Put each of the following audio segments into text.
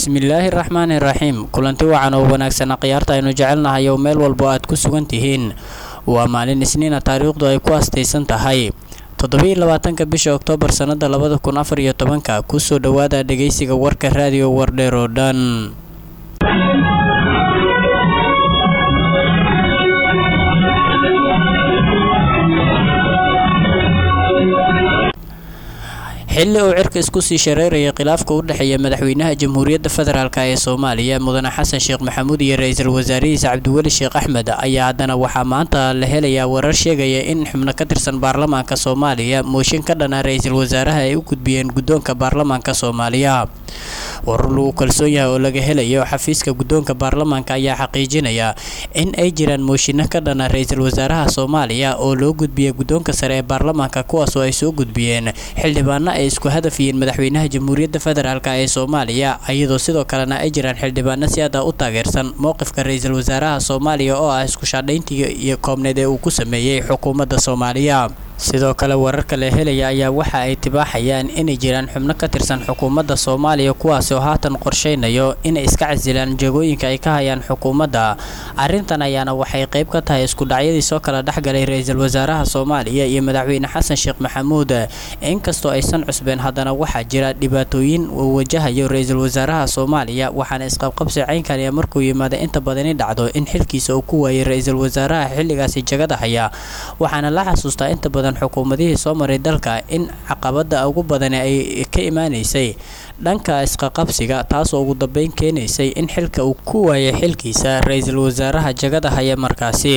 bismillaahi raxmaani raxiim kulanti wacan oo wanaagsan khiyaarta aynu jecelnahay oo meel walbo aad ku sugan tihiin waa maalin isniina taariikhdu ay ku astaysan tahay toddobiiy labaatanka bisha oktoobar sannada labada kun afar iyo tobanka kusoo dhowaada dhegeysiga warka raadiyo wardheer oo dhan xilli uu cirka isku sii shareerayay khilaafka u dhexeeya madaxweynaha jamhuuriyadda federaalk ee soomaaliya mudane xasan sheekh maxamuud iyo ra-iisul wasaarihiisa cabdiweli sheekh axmed ayaa haddana waxaa maanta la helayaa warar sheegaya in xubno ka tirsan baarlamaanka soomaaliya mooshin ka dhana ra-iisul wasaaraha ay u gudbiyeen guddoonka baarlamaanka soomaaliya warar lagu kalsoon yahay oo laga helayo xafiiska guddoonka baarlamaanka ayaa xaqiijinaya in ay jiraan mooshinno ka dhana ra-iisul wasaaraha soomaaliya oo loo gudbiyay guddoonka sare ee baarlamaanka kuwaasoo ay soo gudbiyeen xildhibaano ay isku hadaf yihiin madaxweynaha jamhuuriyadda federaalk ee soomaaliya iyadoo sidoo kalena ay jiraan xildhibaano si aada u taageersan mowqifka ra-iisul wasaaraha soomaaliya oo ah isku shaadhayntii iyo koobneed ee uu ku sameeyey xukuumadda soomaaliya sidoo kale wararka la helaya ayaa waxa ay tibaaxayaan inay jiraan xubno ka tirsan xukuumadda soomaaliya kuwaasi oo haatan qorsheynayo inay iska casilaan jagooyinka ay ka hayaan xukuumadda arrintan ayaana waxay qayb ka tahay iskudhacyadii soo kala dhexgalay ra-iisul wasaaraha soomaaliya iyo madaxweyne xasan sheekh maxamuud inkastoo aysan cusbeen haddana waxaa jira dhibaatooyin uu wajahayo ra-iisul wasaaraha soomaaliya waxaana isqabqabsi ceynkaniya markuu yimaada inta badani dhacdo in xilkiisa uu ku waayay ra-iisul wasaaraha xilligaasi jagada haya waxaana la xasuustaa inta badan xukuumadihii soo maray dalka in caqabada ugu badani ay ka imaaneysay dhanka isqaqabsiga taasoo ugu dambeyn keenaysay in xilka uu ku waayay xilkiisa ra-iisul wasaaraha jagada haya markaasi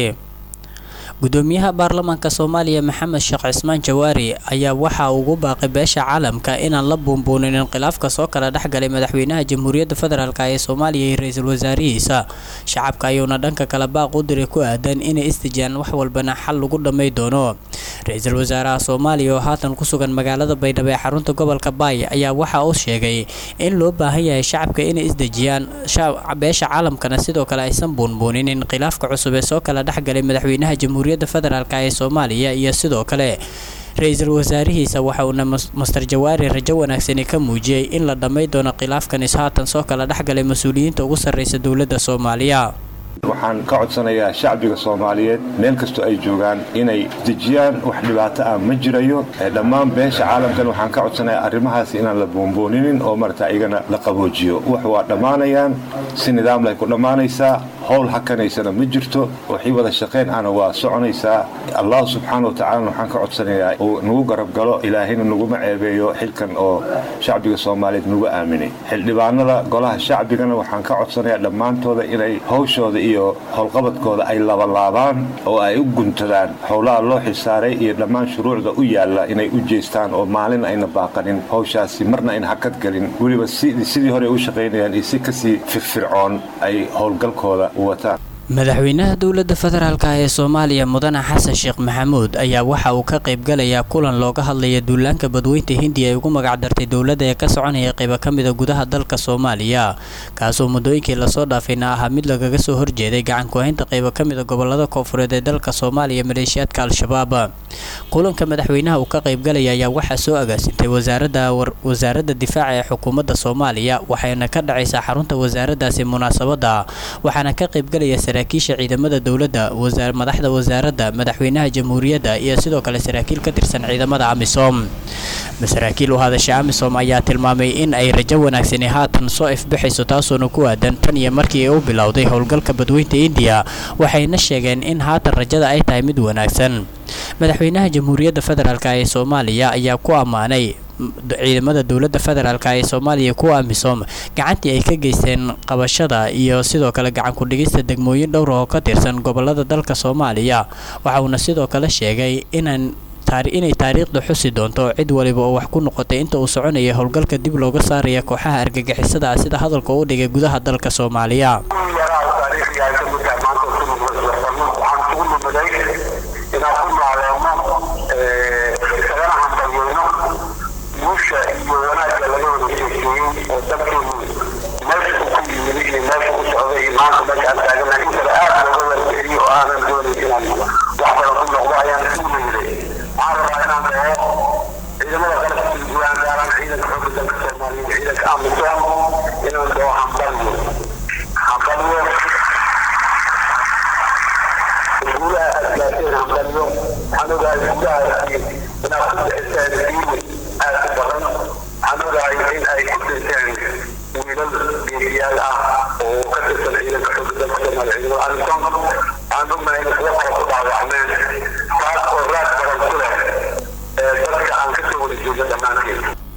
gudoomiyaha baarlamaanka soomaaliya maxamed sheekh cismaan jawaari ayaa waxa ugu baaqay beesha caalamka inaan la buunbuunin khilaafka soo kala dhexgalay madaxweynaha jamhuuriyadda federaalk ee soomaaliya iyo ra-iisul wasaarihiisa shacabka ayuuna dhanka kale baaq u diray ku aadan inay istijaan wax walbana xal lagu dhamay doono ra-iisul wasaaraha soomaaliya oo haatan ku sugan magaalada baydhabo ee xarunta gobolka baay ayaa waxa uu sheegay in loo baahan yahay shacabka inay isdejiyaan beesha caalamkana sidoo kale aysan buunbuuninin khilaafka cusub ee soo kala dhexgalay madaxweynaha jamhuuriyadda federaalk ee soomaaliya iyo sidoo kale ra-iisul wasaarihiisa waxa uuna master jawaari rajo wanaagsani ka muujiyey in la dhamay doono khilaafkanis haatan soo kala dhexgalay mas-uuliyiinta ugu sarreysa dowladda soomaaliya waxaan ka codsanayaa shacbiga soomaaliyeed meel kastoo ay joogaan inay dejiyaan wax dhibaato ah ma jirayo dhammaan beesha caalamkan waxaan ka codsanayaa arrimahaas inaan la boonbooninin oo marata iyagana la qaboojiyo wax waa dhammaanayaan si nidaamlay ku dhammaanaysaa howl hakanaysana ma jirto waxii wada shaqayn ahna waa soconaysaa allah subxaana wa tacaalana waxaan ka codsanayaa uu nagu garab galo ilaahayna naguma ceebeeyo xilkan oo shacbiga soomaaliyeed nagu aaminay xildhibaanada golaha shacbigana waxaan ka codsanayaa dhammaantooda inay hawshooda iyo howlqabadkooda ay labalaabaan oo ay u guntadaan howlaha loo xilsaaray iyo dhammaan shuruucda u yaalla inay u jeestaan oo maalin ayna baaqanin hawshaasi marna ayna hakad gelin weliba sidii hore u shaqaynayaan iyo si kasii firfircoon ay howlgalkooda u wataan madaxweynaha dowladda federaalk ee soomaaliya mudane xasan sheekh maxamuud ayaa waxa uu ka qaybgalayaa kulan looga hadlaya duulaanka badweynta hindiya ay ugu magacdartay dowladda ee ka soconaya qaybo ka mida gudaha dalka soomaaliya kaasoo muddooyinkii lasoo dhaafayna ahaa mid lagaga soo horjeeday gacan ku-haynta qaybo ka mida gobolada koonfureed ee dalka soomaaliya maleeshiyaadka al-shabaab kulanka madaxweynaha uu ka qaybgalaya ayaa waxaa soo agaasintay wasaaradda difaaca ee xukuumadda soomaaliya waxayna ka dhacaysaa xarunta wasaaraddaasi munaasabada waxaana ka qaybgalaya saraakiisha ciidamada dowladda madaxda wasaaradda madaxweynaha jamhuuriyadda iyo sidoo kale saraakiil ka tirsan ciidamada amisom saraakiil u hadasha amisom ayaa tilmaamay in ay rajo wanaagsani haatan soo ifbixayso taasoona ku aadan tan iyo markii ay u bilowday howlgalka badweynta indiya waxayna sheegeen in haatan rajada ay tahay mid wanaagsan madaxweynaha jamhuuriyadda federaalk ee soomaaliya ayaa ku ammaanay ciidamada dowladda federaalk ee soomaaliya kuwa amisom gacantii ay ka geysteen qabashada iyo sidoo kale gacan ku-dhigista degmooyin dhowr oo ka tirsan gobolada dalka soomaaliya waxa uuna sidoo kale sheegay inaan inay taariikhda xusi doonto cid waliba oo wax ku noqotay inta uu soconaya howlgalka dib looga saaraya kooxaha argagixisada ah sida hadalka u dhigay gudaha dalka soomaaliya guusha iyo wanaagga laga wada sheekeeyey oo dalkeenu meesha uu ku yimid iyo meesha u socday iyo maanta meesha aan taaganahay in kale aad looga wargeliyo oo aanan doonayn inaan wax badan ku noqdo ayaan ku weyday waxaan rabaa inaan dhaho ciidamada qalabka guudaan gaaraan ciidanka xoogga dalka soomaaliya ciidanka amisom inaan dhaho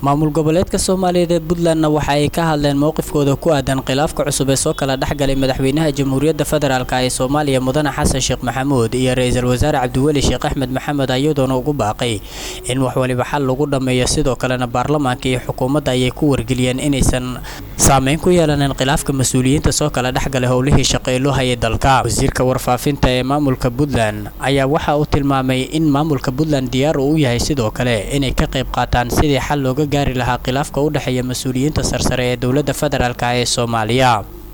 maamul goboleedka soomaaliyeed ee puntlandna waxa ay ka hadleen mowqifkooda ku aadan khilaafka cusub ee soo kala dhexgalay madaxweynaha jamhuuriyadda federaalk ee soomaaliya mudane xasan sheekh maxamuud iyo ra-iisul wasaare cabdiweli sheekh axmed maxamed ayadoona ugu baaqay in wax waliba xal lagu dhammeeyo sidoo kalena baarlamaanka iyo xukuumadda ayay ku wargeliyeen inaysan saameyn ku yeelanin khilaafka mas-uuliyiinta soo kala dhexgalay howlihii shaqo ee loo hayay dalka wasiirka warfaafinta ee maamulka puntland ayaa waxa uu tilmaamay in maamulka puntland diyaar uu u yahay sidoo kale inay ka qayb qaataan sidii xal looga gaari lahaa khilaafka u dhexeeya mas-uuliyiinta sarsare ee dowladda federaalk ee soomaaliya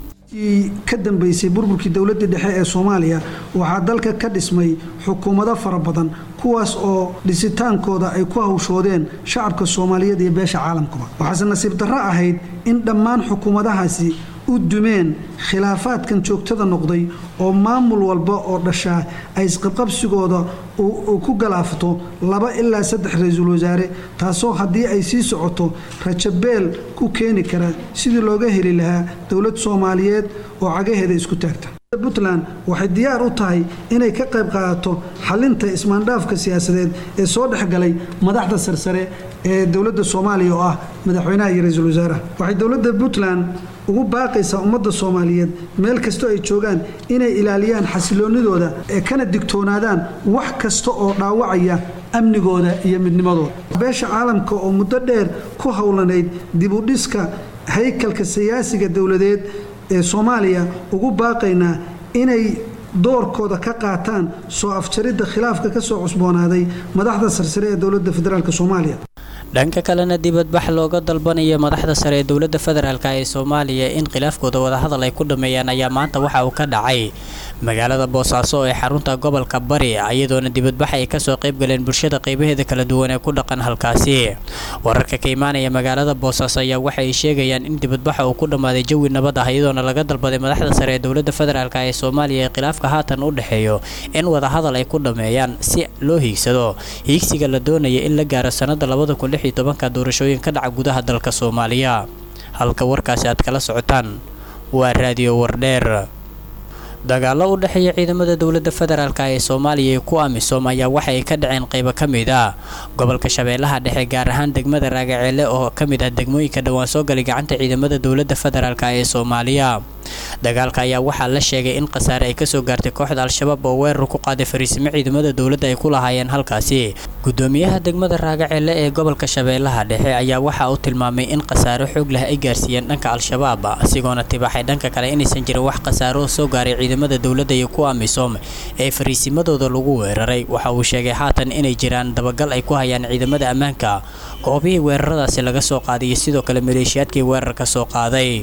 ka dambeysay burburkii dowladda dhexe ee soomaaliya waxaa dalka ka dhismay xukuumado fara badan kuwaas oo dhisitaankooda ay ku hawshoodeen shacabka soomaaliyeed iyo beesha caalamkuba waxaase nasiib darro ahayd in dhammaan xukuumadahaasi u dumeen khilaafaadkan joogtada noqday oo maamul walba oo dhashaa ay isqabqabsigooda uu ku galaafto laba ilaa saddex ra-iisul wasaare taasoo haddii ay sii socoto rajabeel ku keeni kara sidii looga heli lahaa dowlad soomaaliyeed oo cagaheeda isku taagta puntland waxay diyaar u tahay inay ka qayb qaadato xalinta ismaandhaafka siyaasadeed ee soo dhexgalay madaxda sarsare ee dowladda soomaaliya oo ah madaxweynaha iyo ra-iisul wasaaraha waxay dowladda puntland ugu baaqaysaa ummadda soomaaliyeed meel kastoo ay joogaan inay ilaaliyaan xasiloonidooda ee kana digtoonaadaan wax kasta oo dhaawacaya amnigooda iyo midnimadooda beesha caalamka oo muddo dheer ku howlanayd dibudhiska haykalka siyaasiga dowladeed ee soomaaliya ugu baaqaynaa inay doorkooda ka qaataan soo afjaridda khilaafka ka soo cusboonaaday madaxda sarsare ee dowladda federaalk soomaaliya dhanka kalena dibadbax looga dalbanayo madaxda sare ee dowladda federaalk ee soomaaliya in khilaafkooda wadahadal ay ku dhameeyaan ayaa maanta waxa uu ka dhacay magaalada boosaaso ee xarunta gobolka bari iyadoona dibadbax ay kasoo qayb galeen bulshada qaybaheeda kala duwan ee ku dhaqan halkaasi wararka ka imaanaya magaalada boosaaso ayaa waxa ay sheegayaan in dibadbaxa uu ku dhammaaday jawi nabad ah iyadoona laga dalbaday madaxda sare ee dowladda federaalk ee soomaaliya ee khilaafka haatan u dhexeeyo in wadahadal ay ku dhameeyaan si loo hiigsado hiigsiga la doonaya in la gaaro sanada labada kun lix iyo tobanka doorashooyin ka dhaca gudaha dalka soomaaliya halka warkaasi aad kala socotaan waa raadiyo wardheer dagaallo u dhexeeya ciidamada dowladda federaalk ee soomaaliya iyo kuwa amisom ayaa waxa ay ka dhaceen qaybo ka mid ah gobolka shabeellaha dhexe gaar ahaan degmada raagaceele oo ka mid ah degmooyinka dhowaan soo galay gacanta ciidamada dowladda federaalk ee soomaaliya dagaalka ayaa waxaa la sheegay in khasaare ay kasoo gaartay kooxda al-shabaab oo weerar ku qaaday fariisimo ciidamada dowladda ay ku lahaayeen halkaasi gudoomiyaha degmada raagaceele ee gobolka shabeellaha dhexe ayaa waxa uu tilmaamay in khasaaro xoog leh ay gaarsiiyeen dhanka al-shabaab asigoona tibaaxay dhanka kale inaysan jirin wax khasaaro soo gaaray ciidamada dowladda iyo kuwa amisom ee fariisimadooda lagu weeraray waxa uu sheegay haatan inay jiraan dabagal ay ku hayaan ciidamada ammaanka goobihii weeraradaasi laga soo qaaday iyo sidoo kale maleeshiyaadkii weerarka soo qaaday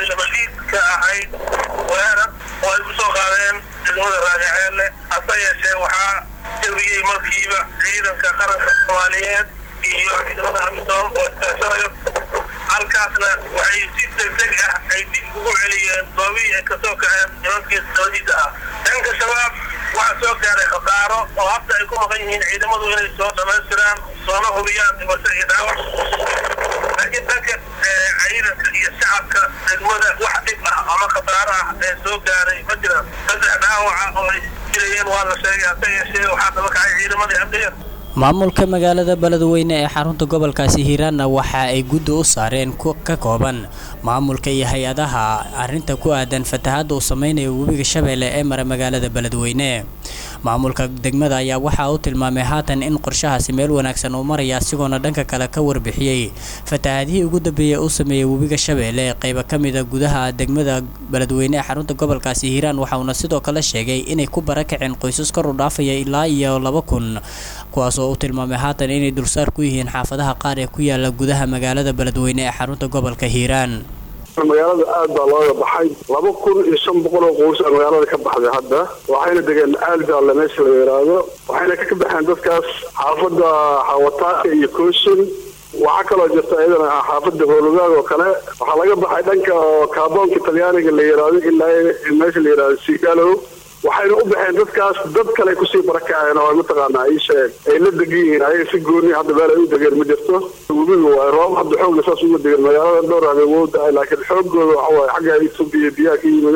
ahayd weerar oo ay ku soo qaadeen degmada raagaceelle hase yeeshee waxaa jabiyey markiiba ciidanka qaranka soomaaliyeed iyo ciidamada amisom oo iskaashanayo halkaasna waxay si degdeg ah ay dib ugu celiyeen goobihii ay kasoo kaceen nimankii dabadiisa ah dhanka shabaab waxaa soo gaaray khasaaro oo hadda ay ku maqan yihiin ciidamadu inay soo dhamaystiraan soona hubiyaan dhimasho iyo dhaawac laakiin dhanka ciidanka iyo shacabka degmada wax dhib ah ama khasaaro ah ee soo gaaray ma jiraan saddex dhaawaca oo ay jirayeen waa la sheegay hase yeeshee waxaa daba kacay ciidamadii amniga maamulka magaalada beledweyne ee xarunta gobolkaasi hiiraanna waxa ay guddi u saareen ka kooban maamulka iyo hay-adaha arinta ku aadan fatahaadda uu sameynayo webiga shabeelle ee mara magaalada beledweyne maamulka degmada ayaa waxa uu tilmaamay haatan in qorshahaasi meel wanaagsan uu maraya asigoona dhanka kale ka warbixiyey fatahaadihii ugu dambeeyey uu sameeyey webiga shabeelle qayba ka mida gudaha degmada beledweyne ee xarunta gobolkaasi hiiraan waxauna sidoo kale sheegay inay ku barakaceen qoysas kor u dhaafaya ilaa iyo laba kun kuwaas oo u tilmaamay haatan inay dulsaar ku yihiin xaafadaha qaar ee ku yaala gudaha magaalada beledweyne ee xarunta gobolka hiiraan magaalada aad baa looga baxay laba kun iyo shan boqol oo qoys a magaalada ka baxday hadda waxayna degeen aaljaale meesha la yidhaahdo waxayna ka baxeen dadkaas xaafadda xawataaka iyo kooshin waxaa kaloo jirta iyadana xaafadda hoologaag oo kale waxaa laga baxay dhanka oo kaaboonka talyaaniga la yidhaahdo ilaa meesha la yidhahdo sigalow waxayna u baxeen dadkaas dad kale kusii barakaceen oo mataqaanaa ii sheeg ay la degan yihiin ayaga si gooni hadda meel ay u degeen ma jirto webiga waay roob hadda xoogga saas uga degen magaalada dhowr habeen wou da-ay laakiin xoogooda waxa waaye xagga etoobiya biyaha ka yimideen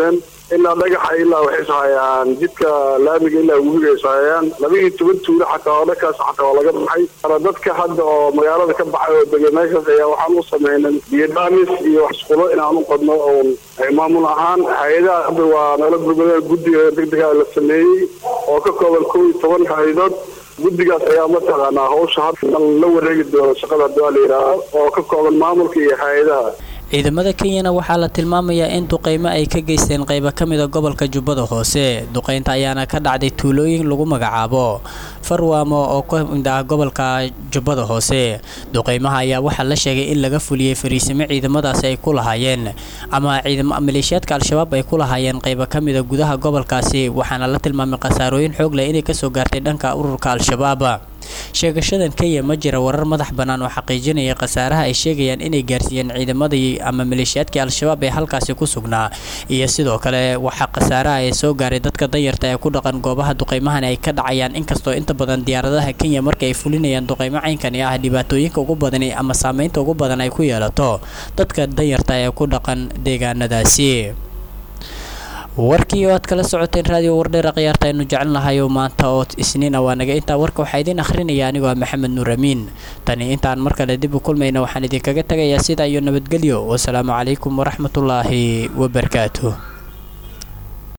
ilaa dhagaxa ilaa waxay ishayaan jidka laamiga ilaa webiga ishayaan labaiyo toban tuulo xataa oo dhankaas xataa waa laga baxay ara dadka hadda oo magaalada ka baxay oo degay meeshaas ayaa waxaan u sameynay biyodhamis iyo isqulo inaan u qadno oon maamul ahaan hay-adaha hadda waa nala gurmadeen guddiga degdega la sameeyey oo ka kooban kow iyo toban hay-adood guddigaas ayaa mataqaanaa hawsha hadda la wareegi doono shaqada hadda waa la yidhaahdo oo ka kooban maamulka iyo hay-adaha ciidamada kenyana waxaa la tilmaamayaa in duqeymo ay ka geysteen qaybo ka mida gobolka jubbada hoose duqeynta ayaana ka dhacday tuulooyin lagu magacaabo farwaamo oo ka mid ah gobolka jubbada hoose duqeymaha ayaa waxaa la sheegay in laga fuliyey fariisimo ciidamadaasi ay ku lahaayeen ama ciidamo maleeshiyaadka al-shabaab ay ku lahaayeen qaybo ka mida gudaha gobolkaasi waxaana la tilmaamay khasaarooyin xoog leh inay kasoo gaartay dhanka ururka al-shabaab sheegashadan kenya ma jira warar madax bannaan oo xaqiijinaya khasaaraha ay sheegayaan inay gaarsiiyeen ciidamadii ama maleeshiyaadkii al-shabaab ee halkaasi ku sugnaa iyo sidoo kale waxaa khasaaraha ee soo gaaray dadka danyarta ee ku dhaqan goobaha duqeymahan ay ka dhacayaan inkastoo inta badan diyaaradaha kenya marka ay fulinayaan duqeymo caynkani ah dhibaatooyinka ugu badan ama saameynta ugu badan ay ku yeelato dadka danyarta ee ku dhaqan deegaanadaasi warkii oo aad kala socoteen raadiyo wardheera khiyaarta aynu jecelnahay oo maanta oo isniina waa naga intaa warka waxaa idiin akhrinaya anigoo ah maxamed nuur amiin tani intaan mar kale dib u kulmayna waxaan idinkaga tegayaa sidaa iyo nabadgelyo wasalaamu calaykum waraxmatullaahi wabarakaatuh